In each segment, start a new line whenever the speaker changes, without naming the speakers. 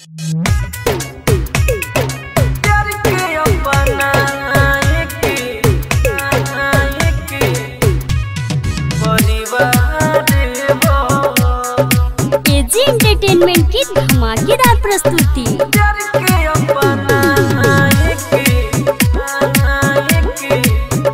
प्यार के अपना एक एक परिवार हो
एजी एंटरटेनमेंट की धमाकेदार प्रस्तुति
प्यार के अपना एक एक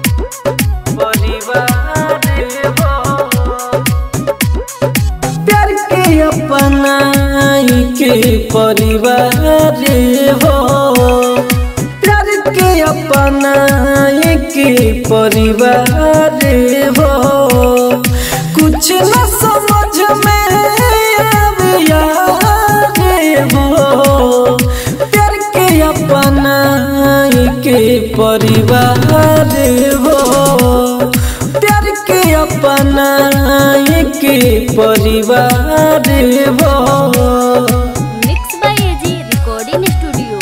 परिवार हो प्यार के अपना के परिवार हो प्यार के अपना के परिवार हो कुछ न समझ में आवे यार हो प्यार के अपना के परिवार हो प्यार के अपना के परिवार हो
mix by AG recording studio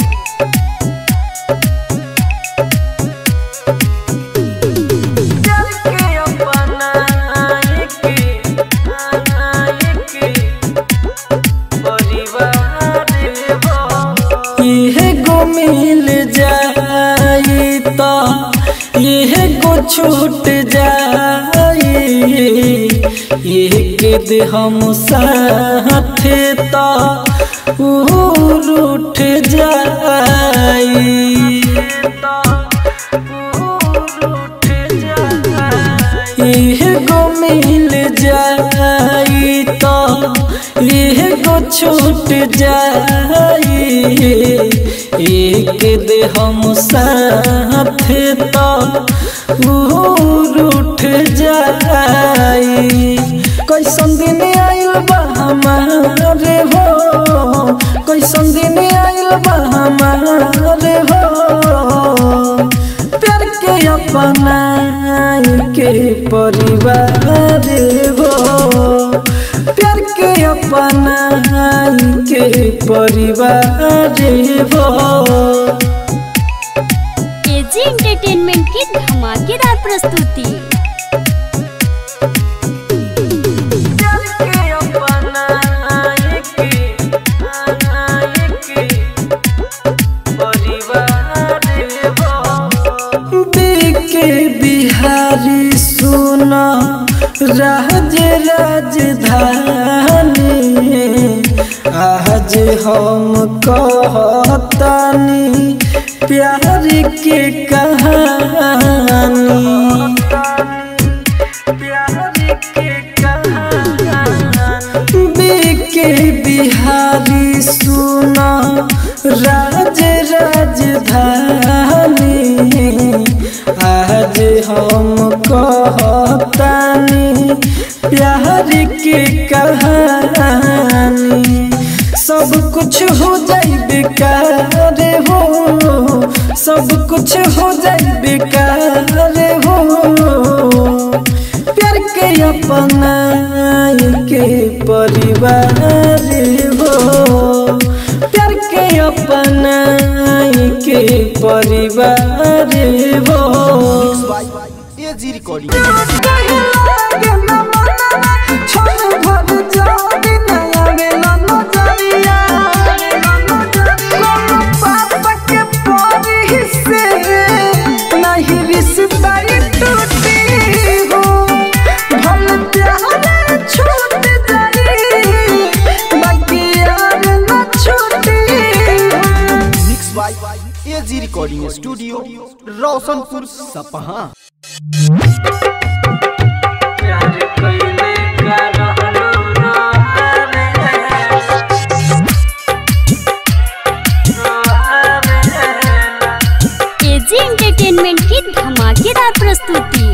प्यार के अपना एक एक परिवार हो इहे गो मिल जाई तो इहे गो छूट जाई एक दे हम साथ तो रूठ जाई इह गो मिल जाई तो इह गो छूट जाई एक दे हम साथ तो रूठ जाई कैसन दिन आइल बा हमारे हो कैसन दिन आइल बा हमारे हो प्यार के अपना के परिवार हो प्यार के अपना के परिवार हो
एजी एंटरटेनमेंट की धमाकेदार प्रस्तुति
प्यार के अपना एक परिवार हो के बिहारी सुना राज राजधानी आज हम कहतानी प्यार के कहानी के बिहारी सुना राज राजधानी आज हम कहतानी प्यार के कहानी सब कुछ हो जाई बेकार हो सब कुछ हो जाई बेकार हो प्यार के अपना के परिवार हो प्यार के अपना के परिवार हो
एजी रिकॉर्डिंग
नहीं रिश्ता टूटी हो भल प्यार छूट जाई बाकी यार न छूटी
mix by AG recording studio Roshanpur Sapaha
प्यार कइले का रहलो रोहावे रोहावे
एजी एंटरटेनमेंट की धमाकेदार प्रस्तुति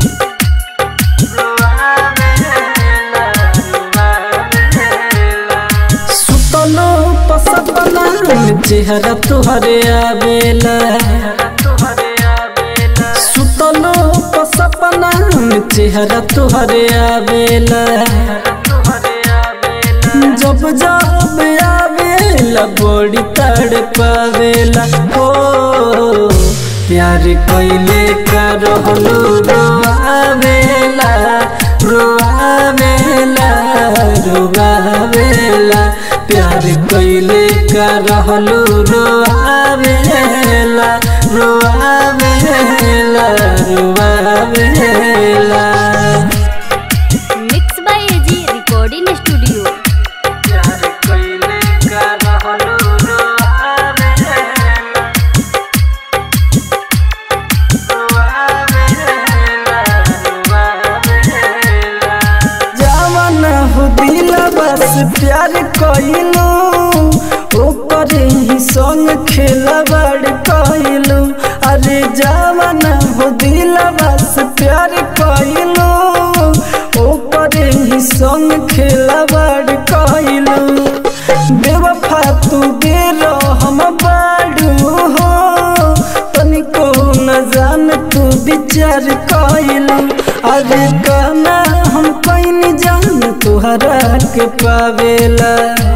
सुतलो पसपना चेहरा तुहरे आवेला सुतलो पसपना चेहरा तुहरे आवेला जब जब आवेला बड़ी तड़ पावेला हो प्यार कइले का रहलो रोआवेला रोआवेला रोआवेला प्यार कइले का रहलू रोआवेला रोआवेला रोआवेला
mix by AG recording studio
प्यार कइले का रहलू रोआवेला जवान हो दिला बस प्यार कइलू ओकर ही संग खेला बड़ कइलू अरे जवान हो दिला बस प्यार कइलू ओकर ही संग खेला बड़ कइलू बेवफा तू बेरो हम बाड़ू हो तनिको न जान तू विचार कइलू अरे कहना हम कहीं जान तुहरा के पावेला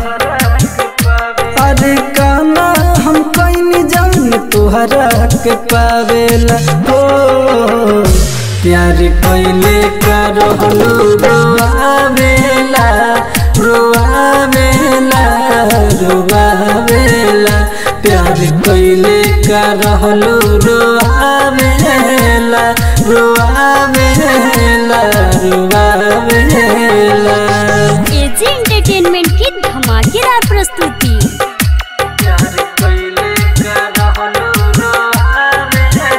अरे कहना हम कहीं जान तुहरा के पावेला हो प्यार कइले का रहलू रोआवेला रोआवेला रोआवेला प्यार कइले का रहलू रोआवेला रोआवेला रोआवेला
एजी एंटरटेनमेंट की धमाकेदार प्रस्तुति
प्यार कइले का रहलू रोआवेला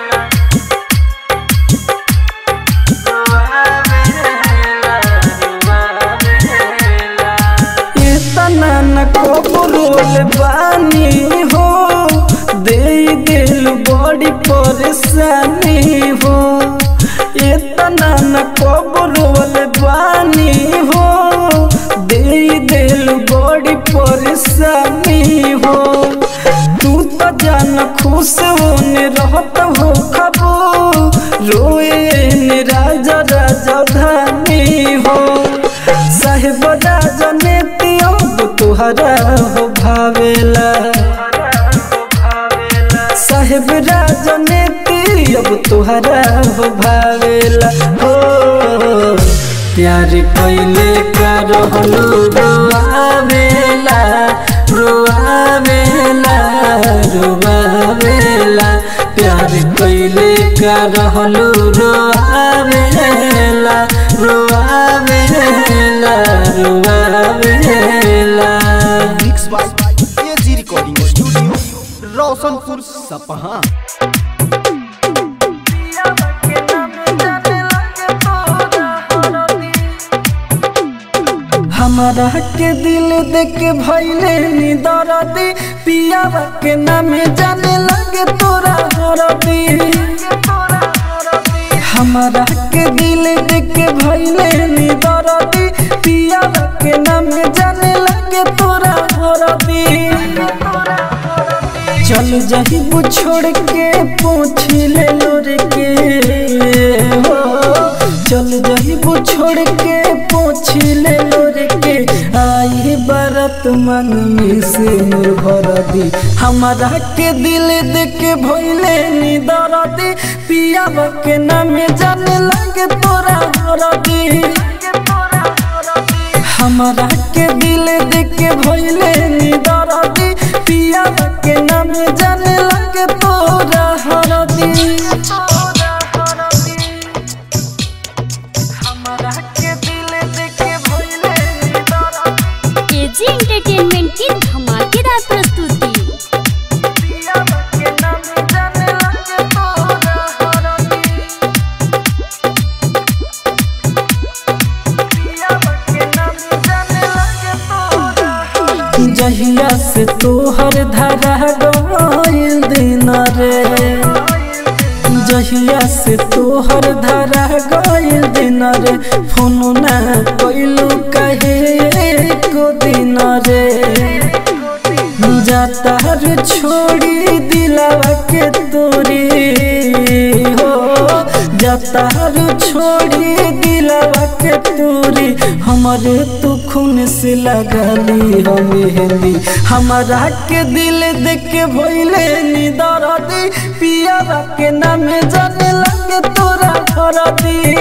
इतना न कबूल बानी हो दे दिल बड़ी परेशानी हो इतना न कबूल बानी हो दे दिल बड़ी परेशानी हो तू तो जान खुश होने रहत हो खबो रोए ने राजा राजा धानी हो साहेब राजा ने तियो तुहरा हो भावेला साहेब राजा ने तियो तुहरा हो भावेला हो प्यार कइले का रहलू रोआवेला रोआवेला रोआवेला प्यार कइले का रहलू रोआवेला रोआवेला रोआवेला
mix by AG recording studio Roshanpur Sapaha
हमारा के दिल देख के भैले नी दरदी पियावा के नामे जाने लगे तोरा हरदी हमारा के दिल देख के भैले नी दरदी पियावा के नामे जाने लगे तोरा हरदी चल जही छोड़ के पूछ ले लोर के हो चल जही छोड़ के पूछ ले लोर के आई बरत मन में से निर्भर दी हमारा के दिल देख के भइले नी दरदी पियावा के नाम जाने लगे तोरा हरदी हमारा के दिल देख के भइले नी दरदी पिया के नाम जाने लगे तोरा हरदी हमारा के दिल देख के भइले नी दरदी
एजी एंटरटेनमेंट की धमाकेदार प्रस्तुति
पिया के नाम जाने लगे तोरा हरदी जहिया से तोहर धरा गइल दिन रे जहिया से तोहर धरा गइल दिन रे फोन ना कइलू कहे को दिन रे जाता रे छोड़ी दिलावा के तोरी हो जाता रे छोड़ी दिलावा के तोरी हमारे तू खून से लगली हो मेहंदी हमारा के दिल देख के भइले नी दरदी पियावा के नाम जाने लगे तोरा हरदी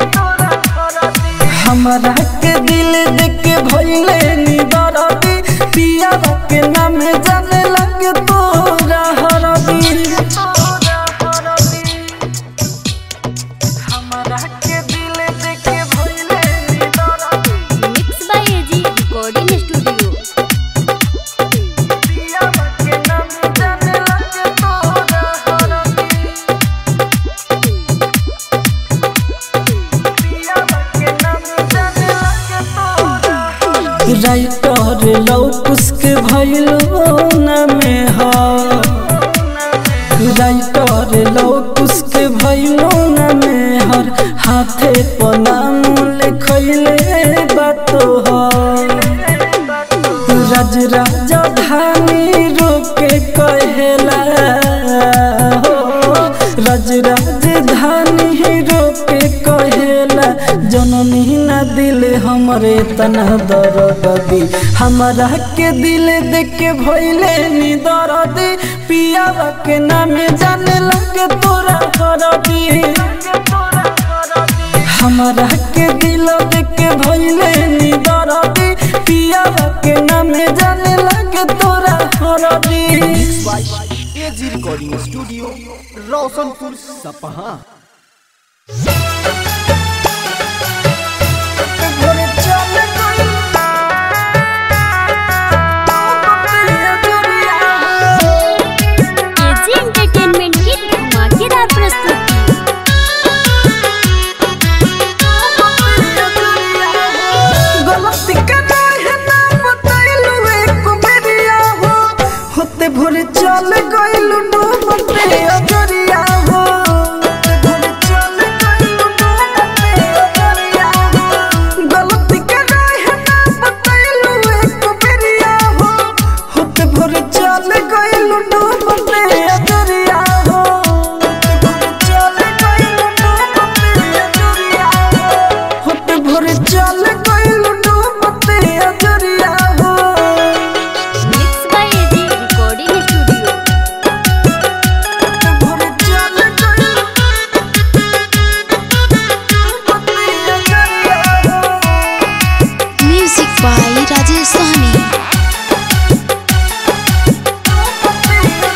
हमारा के दिल देख के भइले नी दरदी पिया के नाम जाने लगे तोरा हरदी हमरा के दिल देखे भइले निडर
mix by AG recording studio
पिया के नाम जाने लगे तोरा हरदी राइटर लौकुस के भइलो न में ह राइटर लौकुस के भइलो न में हर हाथे पनाम लिखैले बातो ह राज राजा धानी रोके कहेला हो राज राजधानी रोके कहेला जननी न दिल हमरे तना दरदी हमारा के दिल देख के भइले नी दरदी पिया के नामे जाने लगे तोरा हरदी हमारा के दिल देख के भइले नी दरदी पिया के नामे जाने लगे तोरा हरदी
एजी रिकॉर्डिंग स्टूडियो रोशनपुर सपहा
घरे चल गई
एजी एंटरटेनमेंट की धमाकेदार प्रस्तुति
गलती करना है ना बतैलू एक बेरिया हो होते भोरे चल गइलू डूबते अजरिया हो भोरे चल गइलू डूबते अजरिया हो गलती करना है ना बतैलू एक बेरिया हो होते भोरे चल गइलू डूबते अजरिया हो भोरे चल गइलू डूबते अजरिया हो होते भोरे चल गइलू डूबते अजरिया हो
mix by AG recording studio
भोरे चल गइलू डूबते अजरिया हो
music by Rajesh Sahani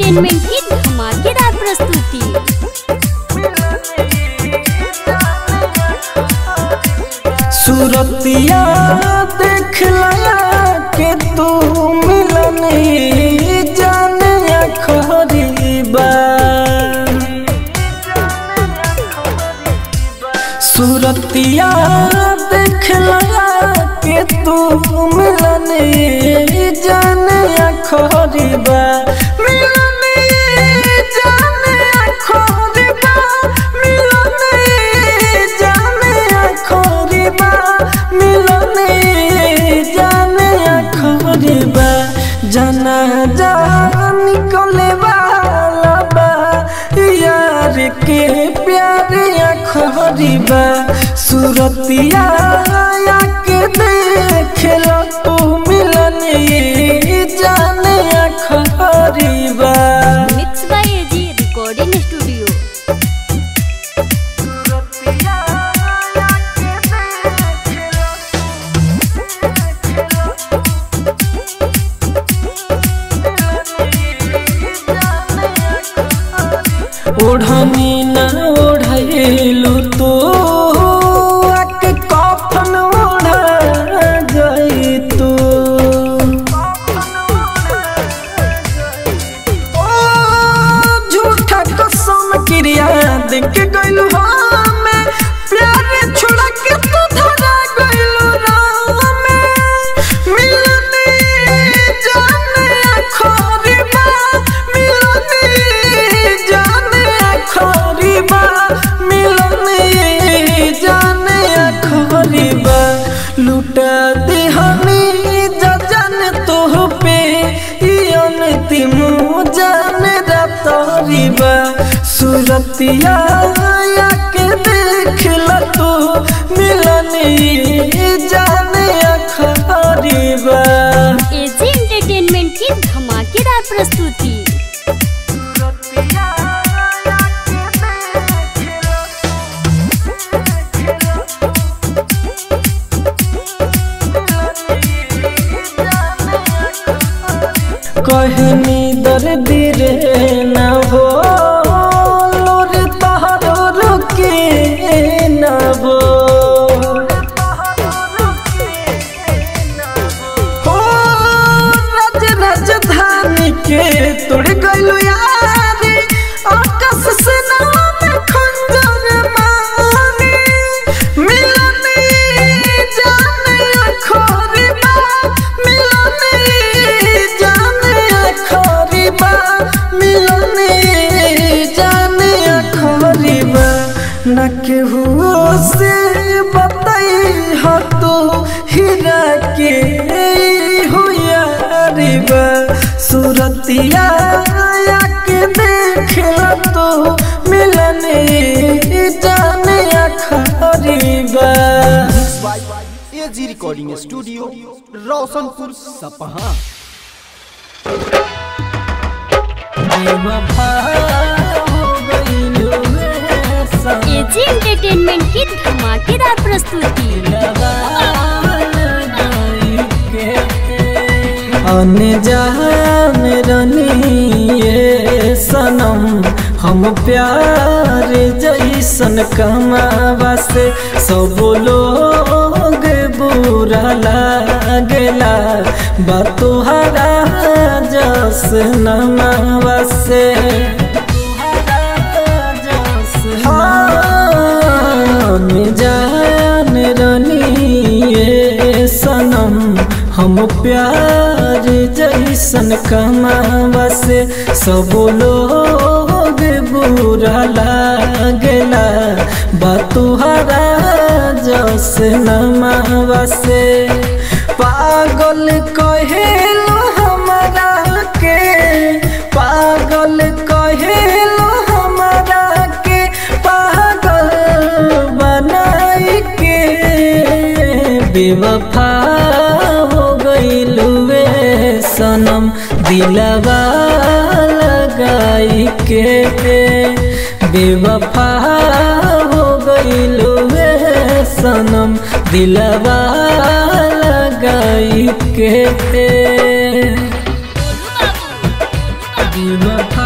entertainment की धमाकेदार प्रस्तुति
सूरतिया देख लया के तू मिलन जाने खरीबा सूरतिया देख लया के तू मिलन जाने खरीबा मिलन जाने खरीबा मिलन जाने खरीबा मिलन जाने खरीबा जाना जा निकले वाला बा यार के प्यार खरीबा सूरतिया के देख लो तू मिलन जाने खरीबा
mix by AG recording studio
ओढ़नी न ओढ़ेलू तो आके कफन ओढ़ा गई तू ओ झूठा कसम क्रिया देख के गइलू हमें प्यार छोड़ा के तू धरा गइलू रामे मिलने जाने खरीबा मिलने जाने खरीबा मिलने जाने खरीबा लुटा देहनी जजन तोह पे इयन तिमु जाने रतरीबा सूरतिया के देख ल तू मिलने जाने खरीबा
एजी एंटरटेनमेंट की धमाकेदार प्रस्तुति
कहनी दर्द रे न हो लोर तहरो रुके न हो हो राज राजधानी के तोड़ गइलू यारी आकाश से नाम खंजर मारी मिलने जाने खरीबा मिलने जाने खरीबा मिलने जाने खरीबा न केहू से बताई हो तो हीरा के हो यारीबा सूरतिया के देख ल तो मिलने जाने खरीबा
by AG recording studio Roshanpur Sapaha
बेवफा हो गइलू रे सनम।
एजी एंटरटेनमेंट की धमाकेदार प्रस्तुति
अनजान रनिए सनम हम प्यार जैसन कमावा से सब लोग बुरा लागेला बा तोहरा जस नमावा से हाँ, जान रनिए सनम हम प्यार जैसन कमावा से सब लोग बुरा लागेला बा तुहरा जस नमावा से पागल कहेलो हमरा के पागल कहेलो हमरा के पागल बनाई के बेवफा हो गइलुए सनम दिलवा लगाई के बेवफा हो गइलुए सनम दिलवा लगाई के बेवफा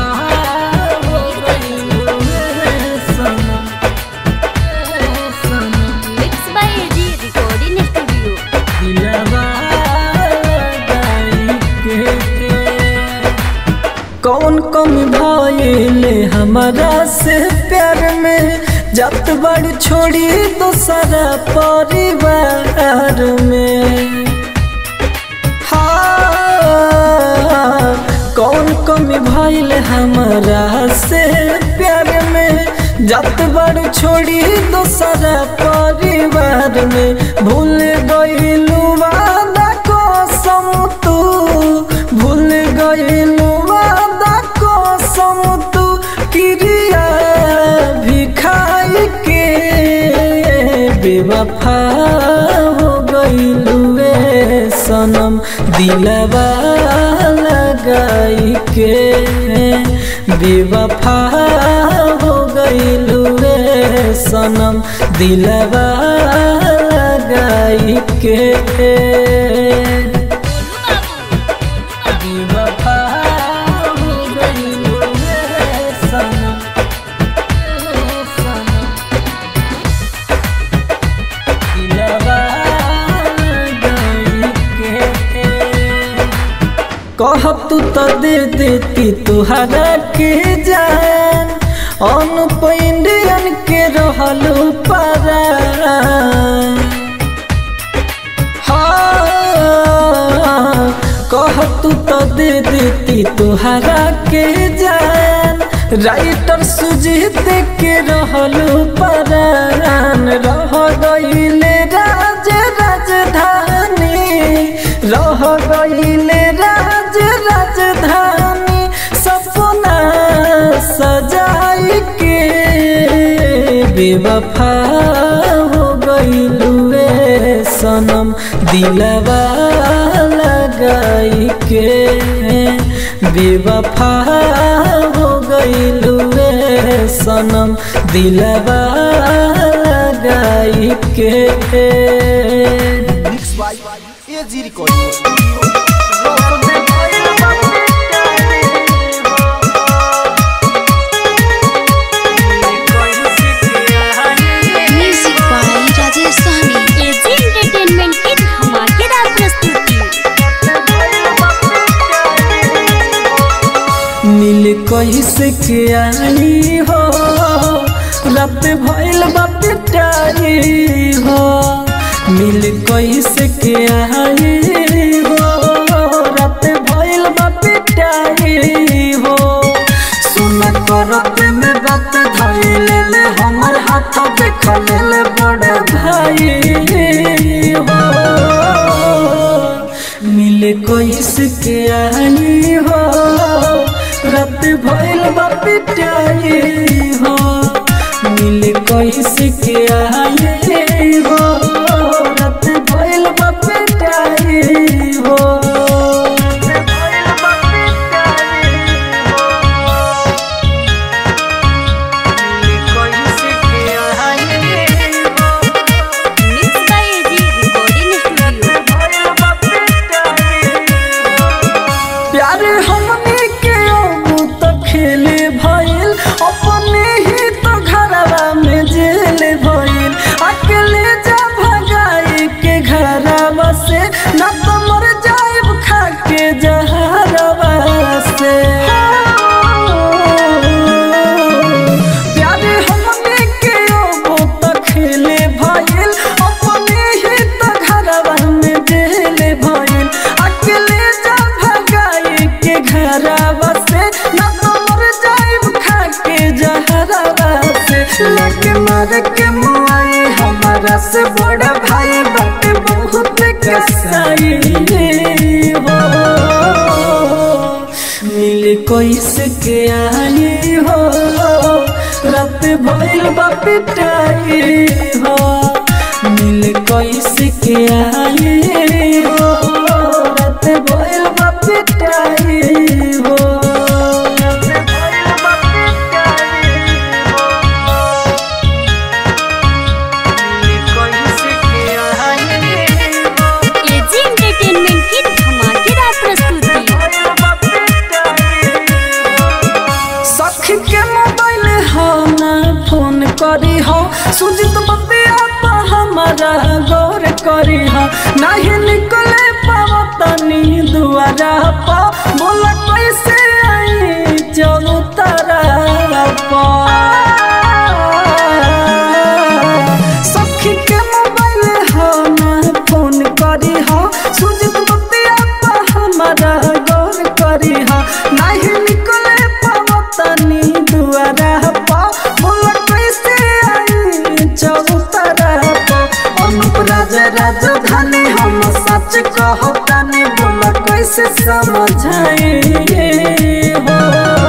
मिले हमारा से प्यार में जत बड़ छोड़ी दूसरा परिवार में हाँ, कौन कमी भइल हमारा से प्यार में जत बड़ छोड़ी दूसरा परिवार में भूल गइलू वादा कसम तू भूल गइलू वादा कसम तू क्रिया भी खाई के बेवफा हो गइलू ए सनम दिलवा लगाई के बेवफा हो गइलू ए सनम दिलवा लगाई के बेवफा हो गइलू ए सनम ए सनम दिलवा लगाई के कह तू तो दे देती तुहरा के जान अनुप इंडियन के रहलू पारा हाँ, कह तू तो दे देती तुहरा के जान राइटर सुजीत के रहलू परान रह गईले राज राजधानी रह गईले राज राजधानी सपना सजाई के बेवफा हो गईलू ए सनम दिलवा लगाई के बेवफा हो गईलू ए सनम दिलवा लगाई के
mix by AG recording studio Roshan
music by Rajesh Sahani AG entertainment की धमाकेदार प्रस्तुति
मिल कैसे के आई हो रात भइल बाप टाई हो मिल कैसे के आई हो रात भइल बाप टाई हो सुन करत में बात धइल ले हमर हाथ देख ले बड़ भाई हो मिले कोइस के आई हो रात भइल बा पिटाई हो मिले कोइस के आई हो रात भइल बा पिटाई हो
mix by AG recording studio
प्यार हमने के अब तो खेले भइल अपने ही तो घरवा में जेल भइल अकेले जा भगाई के घरवा से न तो मर जाइब खा के जहरवा से प्यार हमने के अब तो खेले भइल अपने ही तो घरवा में जेल भइल अकेले जा भगाई के घरवा से न तो मर जाइब खा के जहरवा से लगे मर के मुआई हमारा से बड़ा भाई बाटे बहुत कसाई हो मिल कोइस के आई हो रात भइल बा पिटाई हो मिल कोइस के आई हो रात भइल बा पिटाई हो रात भइल बा पिटाई मिल कोइस के आई हो
एजी एंटरटेनमेंट की धमाकेदार प्रस्तुति
सखी के मोबाइल हो ना फोन करी हो सुजित बतिया तो हमारा गौर करी हो नहीं निकले पावा तनी दुआरा पा बोला कैसे आई चलो तारा बतिया गौर करी हा नहीं निकले पवतनी दुआरा पा बोला कैसे आई चौतरा पा अनुप राजा राजधानी हम सच कहतानी बोला कैसे समझाए हो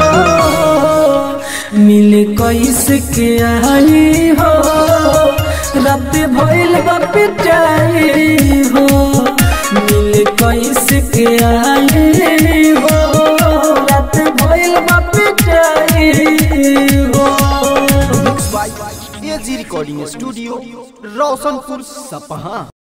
मिले कैसे के आई हो रात भइल बा पिटाई हो मिले कैसे के आई हो रात भइल बा पिटाई हो
by AG recording studio Roshanpur सपहा